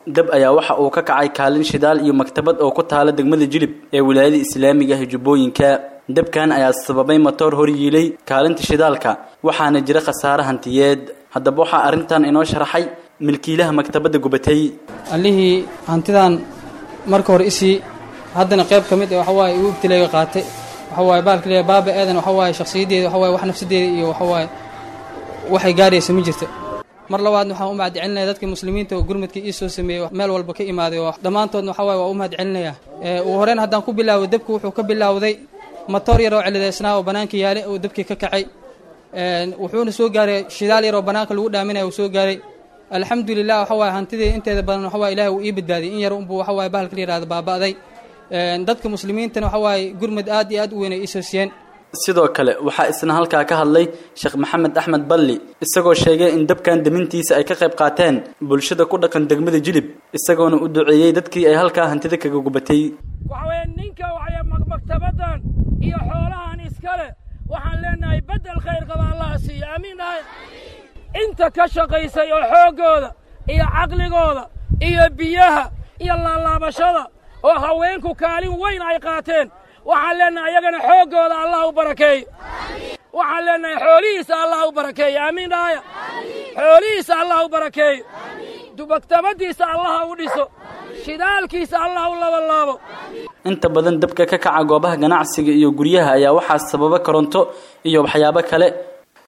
dab ayaa waxa uu ka kacay kaalin shidaal iyo maktabad oo ku taala degmada jilib ee wilaayada islaamiga ah jubbooyinka dabkan ayaa sababay matoor hor yiilay kaalinta shidaalka waxaana jira khasaare hantiyeed haddaba waxaa arrintan inoo sharaxay milkiilaha maktabadda gubatay allihii hantidan marka hore isii haddana qayb ka mid ee waxawaaye igu ibtilayga qaatay waxawaaye baalka leeyahay baaba aadan waxawaaye shakhsiyaddeeda waxawaaye wax nafsadeeda iyo waxawaaye waxay gaaraysa ma jirta mar labaadna waxaan u mahadcelinaya dadka muslimiinta oo gurmadkii ii soo sameeyey meel walba ka imaaday oo dhammaantoodna waxawaaye waa u mahadcelinaya ugu horreyn haddaan ku bilaaway dabku wuxuu ka bilaawday matoor yar oo celidaysnaa oo bannaanka yaale oo dabkii ka kacay wuxuuna soo gaaray shidaal yar oo bannaanka lagu dhaaminaya uu soo gaaray alxamdulilah waxa waaye hantidii inteeda badan waxa waye ilahi uu ii badbaadiyey in yar unbuu waxa waaye bahalka la yihahdo baaba'day dadka muslimiintana waxa waaye gurmad aad iyo aad u weyn ay iisoo siiyeen sidoo kale waxaa isna halkaa ka hadlay sheekh maxamed axmed balli isagoo sheegay in dabkan damintiisa ay ka qayb qaateen bulshada ku dhaqan degmada jilib isagoona u duceeyey dadkii ay halkaa hantida kaga gubatay waxaweye ninka waxay maktabadan iyo xoolahan iskale waxaan leenahay beddel khayr qaba allaha siiyo aamiin dhahay inta ka shaqaysay oo xooggooda iyo caqligooda iyo biyaha iyo laalaabashada oo haweenku kaalin weyn ay qaateen waxaan leenahay ayagana xooggooda allah u barakeeyo waxaan leenahay xoolihiisa allah u barakeeyo aamiin dhahaya xoolihiisa allah u barakeeyo maktabaddiisa allaha u dhiso shidaalkiisa allah u labalaabo inta badan dabka ka kaca goobaha ganacsiga iyo guryaha ayaa waxaa sababa koronto iyo waxyaabo kale